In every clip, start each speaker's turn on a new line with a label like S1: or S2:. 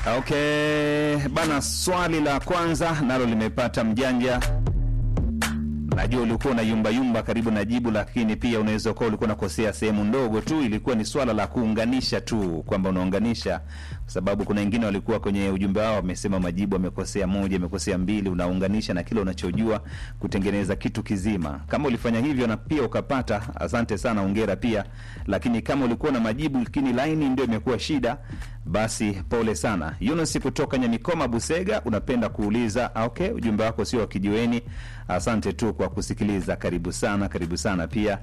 S1: Okay bana, swali la kwanza nalo limepata mjanja. Najua ulikuwa unayumbayumba karibu na jibu, lakini pia unaweza kuwa ulikuwa unakosea sehemu ndogo tu. Ilikuwa ni swala la kuunganisha tu, kwamba unaunganisha, kwa sababu kuna wengine walikuwa kwenye ujumbe wao wamesema majibu amekosea moja, amekosea mbili. Unaunganisha na kile unachojua kutengeneza kitu kizima. Kama ulifanya hivyo na pia ukapata, asante sana, ongera pia. Lakini kama ulikuwa na majibu lakini laini ndio imekuwa shida, basi pole sana. Yunus kutoka Nyamikoma Busega, unapenda kuuliza okay, ujumbe wako sio wa kijiweni. Asante tu kwa kusikiliza, karibu sana, karibu sana pia.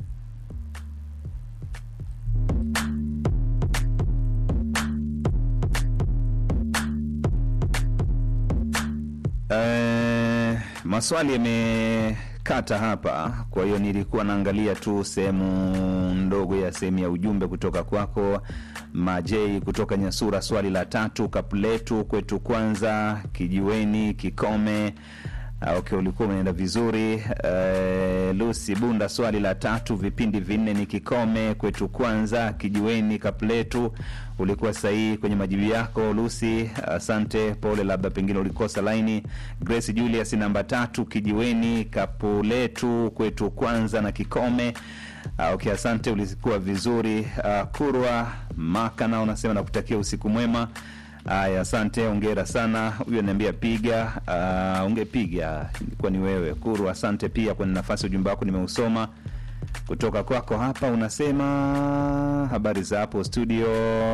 S1: Eh, maswali yamekata hapa, kwa hiyo nilikuwa naangalia tu sehemu ndogo ya sehemu ya ujumbe kutoka kwako Majei kutoka Nyasura. Swali la tatu, Kapuletu kwetu kwanza, kijiweni, Kikome. Ah, Okay, ulikuwa umeenda vizuri. Uh, Lucy Bunda, swali la tatu, vipindi vinne ni Kikome, kwetu kwanza, kijiweni, Kapletu. Ulikuwa sahihi kwenye majibu yako Lucy, asante. Pole, labda pengine ulikosa laini. Grace Julius, namba tatu, kijiweni, Kapuletu, kwetu kwanza na Kikome. Ah, okay, asante, ulikuwa vizuri. Ah, Kurwa Makana unasema nakutakia usiku mwema. Aya, asante, ongera sana. Huyo ananiambia piga. Uh, ungepiga ilikuwa ni wewe Kuru. Asante pia kwenye nafasi, ujumbe wako nimeusoma kutoka kwako hapa. Unasema habari za hapo studio.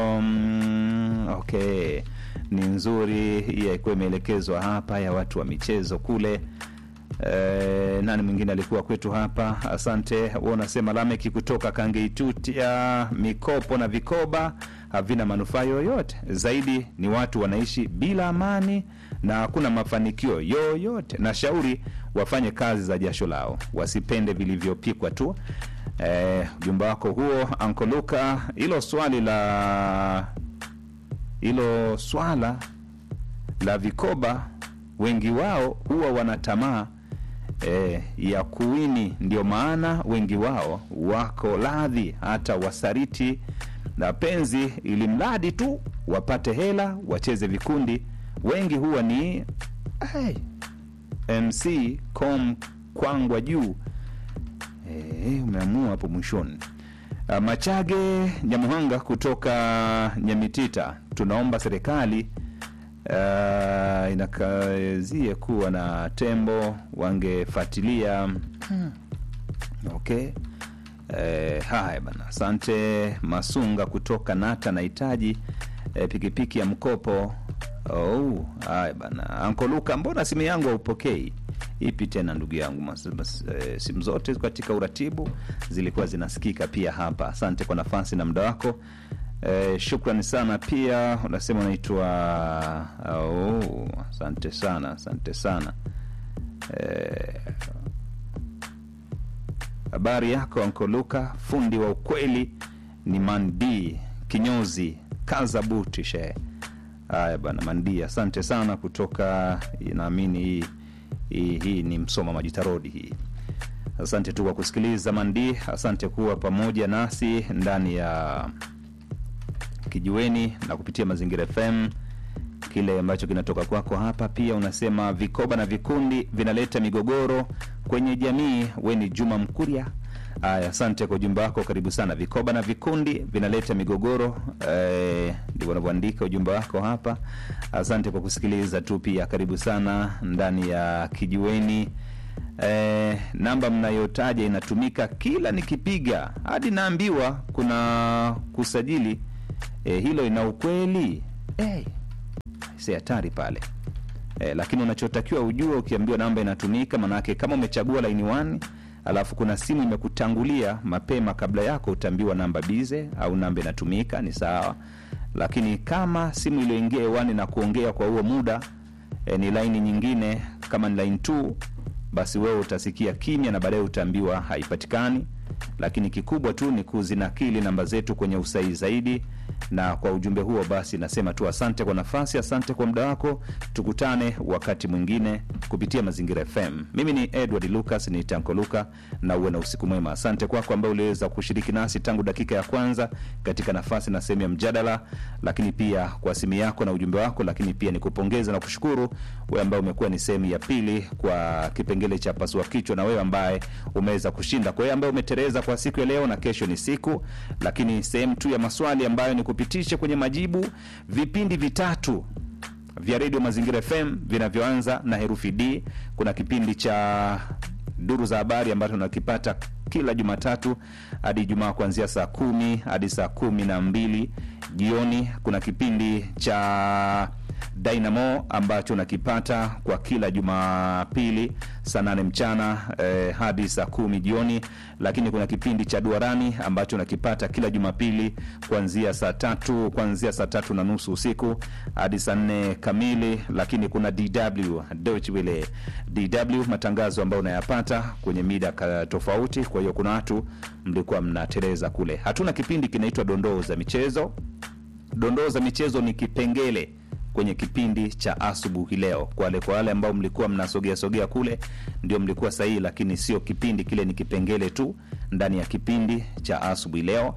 S1: Mm, okay, ni nzuri. Hii haikuwa imeelekezwa hapa ya watu wa michezo kule. E, nani mwingine alikuwa kwetu hapa? Asante. Wewe unasema Lameki kutoka Kangeitutia, mikopo na vikoba havina manufaa yoyote, zaidi ni watu wanaishi bila amani na hakuna mafanikio yoyote. Na shauri wafanye kazi za jasho lao, wasipende vilivyopikwa tu. E, ujumbe wako huo Anko Luka. Hilo swali la hilo swala la vikoba, wengi wao huwa wana tamaa e, ya kuwini. Ndio maana wengi wao wako radhi hata wasariti na penzi, ili mradi tu wapate hela, wacheze vikundi. Wengi huwa ni hey, MC com kwangwa juu e, umeamua hapo mwishoni. Uh, Machage Nyamuhanga kutoka Nyamitita, tunaomba serikali uh, inakazie kuwa na tembo wangefuatilia. Okay. Eh, haya bana, asante. Masunga kutoka Nata, nahitaji eh, pikipiki ya mkopo. Oh, haya bana, Anko Luka, mbona simu yangu haupokei? Ipi tena ndugu yangu? Mas, mas, eh, simu zote katika uratibu zilikuwa zinasikika pia hapa. Asante kwa nafasi na muda wako. Eh, shukrani sana pia. Unasema unaitwa oh, asante sana, asante sana eh, Habari yako Anko Luka, fundi wa ukweli ni Mandi kinyozi kaza buti she. Haya bana Mandi, asante sana kutoka, naamini hii hii hii ni Msoma Majitarodi hii. Asante tu kwa kusikiliza Mandi, asante kuwa pamoja nasi ndani ya kijiweni na kupitia Mazingira FM kile ambacho kinatoka kwako hapa. Pia unasema vikoba na vikundi vinaleta migogoro kwenye jamii. We ni Juma Mkuria. Aya, asante kwa ujumbe wako, karibu sana. Vikoba na vikundi vinaleta migogoro, eh, ndivyo unavyoandika ujumbe wako hapa. Asante kwa kusikiliza tu, pia karibu sana ndani ya kijiweni. Eh, namba mnayotaja inatumika kila nikipiga hadi naambiwa kuna kusajili. Eh, hilo ina ukweli eh, si hatari pale e, lakini unachotakiwa ujue ukiambiwa namba inatumika, manake kama umechagua laini 1 alafu kuna simu imekutangulia mapema kabla yako, utaambiwa namba bize au namba inatumika, ni sawa. Lakini kama simu iliyoingia hewani na kuongea kwa huo muda e, ni laini nyingine, kama ni line 2 basi wewe utasikia kimya na baadaye utaambiwa haipatikani. Lakini kikubwa tu ni kuzinakili namba zetu kwenye usahihi zaidi na kwa ujumbe huo basi nasema tu asante kwa nafasi, asante kwa muda wako. Tukutane wakati mwingine kupitia Mazingira FM. Mimi ni Edward Lucas, ni Tanko Luka, na uwe na usiku mwema. Asante kwako ambaye uliweza kushiriki nasi tangu dakika ya kwanza katika nafasi na sehemu ya mjadala, lakini pia kwa simu yako na ujumbe wako, lakini pia nikupongeza na kushukuru wewe ambaye umekuwa ni sehemu ya pili kwa kipengele cha pasua kichwa, na wewe ambaye umeweza kushinda. Kwa hiyo ambaye umetereza kwa siku ya leo na kesho ni siku, lakini sehemu tu ya maswali ambayo ni kupitisha kwenye majibu vipindi vitatu vya redio Mazingira FM vinavyoanza na herufi D. Kuna kipindi cha duru za habari ambacho tunakipata kila Jumatatu hadi Ijumaa kuanzia saa kumi hadi saa kumi na mbili jioni. Kuna kipindi cha Dynamo ambacho unakipata kwa kila Jumapili saa nane mchana eh, hadi saa kumi jioni, lakini kuna kipindi cha Duarani ambacho unakipata kila Jumapili kuanzia saa tatu kuanzia saa tatu na nusu usiku hadi saa nne kamili, lakini kuna DW Deutsche Welle DW matangazo ambayo unayapata kwenye mida ka- tofauti. Kwa hiyo kuna watu mlikuwa mnateleza kule. Hatuna kipindi kinaitwa dondoo za michezo. Dondoo za michezo ni kipengele kwenye kipindi cha asubuhi leo. Kwa wale kwa wale ambao mlikuwa mnasogea sogea kule, ndio mlikuwa sahihi, lakini sio kipindi kile, ni kipengele tu ndani ya kipindi cha asubuhi leo.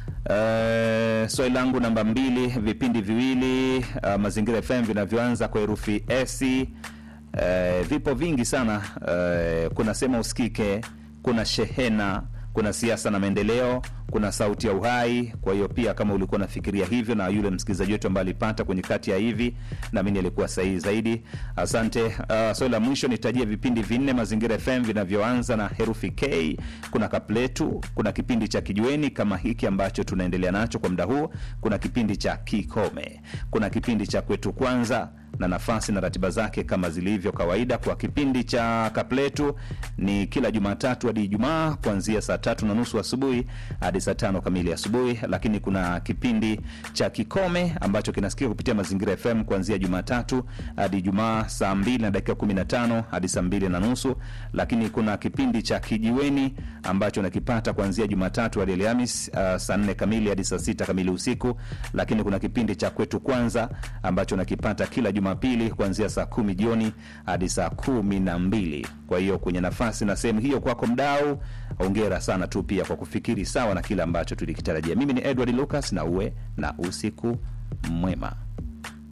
S1: Uh, swali langu namba mbili, vipindi viwili uh, Mazingira FM vinavyoanza kwa herufi S uh, vipo vingi sana uh, kuna sema usikike, kuna shehena kuna siasa na maendeleo, kuna sauti ya uhai. Kwa hiyo pia kama ulikuwa unafikiria hivyo, na yule msikilizaji wetu ambaye alipata kwenye kati ya hivi, naamini alikuwa sahihi zaidi. Asante. Uh, swali la mwisho nitajie vipindi vinne Mazingira FM vinavyoanza na herufi K. Kuna Kapletu, kuna kipindi cha Kijiweni kama hiki ambacho tunaendelea nacho kwa muda huu, kuna kipindi cha Kikome, kuna kipindi cha Kwetu Kwanza na nafasi na ratiba zake kama zilivyo kawaida. Kwa kipindi cha Kapletu ni kila Jumatatu hadi Ijumaa kuanzia saa tatu na nusu asubuhi hadi saa tano kamili asubuhi, lakini kuna kipindi cha Kikome ambacho kinasikia kupitia Mazingira FM kuanzia Jumatatu hadi Ijumaa saa mbili na dakika kumi na tano hadi saa mbili na nusu, lakini kuna kipindi cha Kijiweni ambacho nakipata kuanzia Jumatatu hadi Alhamis uh, saa nne kamili hadi saa sita kamili usiku, lakini kuna kipindi cha Kwetu Kwanza ambacho nakipata kila Jumapili kuanzia saa kumi jioni hadi saa kumi na mbili. Kwa hiyo kwenye nafasi na sehemu hiyo kwako mdau, ongera sana tu pia kwa kufikiri sawa na kile ambacho tulikitarajia. Mimi ni Edward Lucas na uwe na usiku mwema.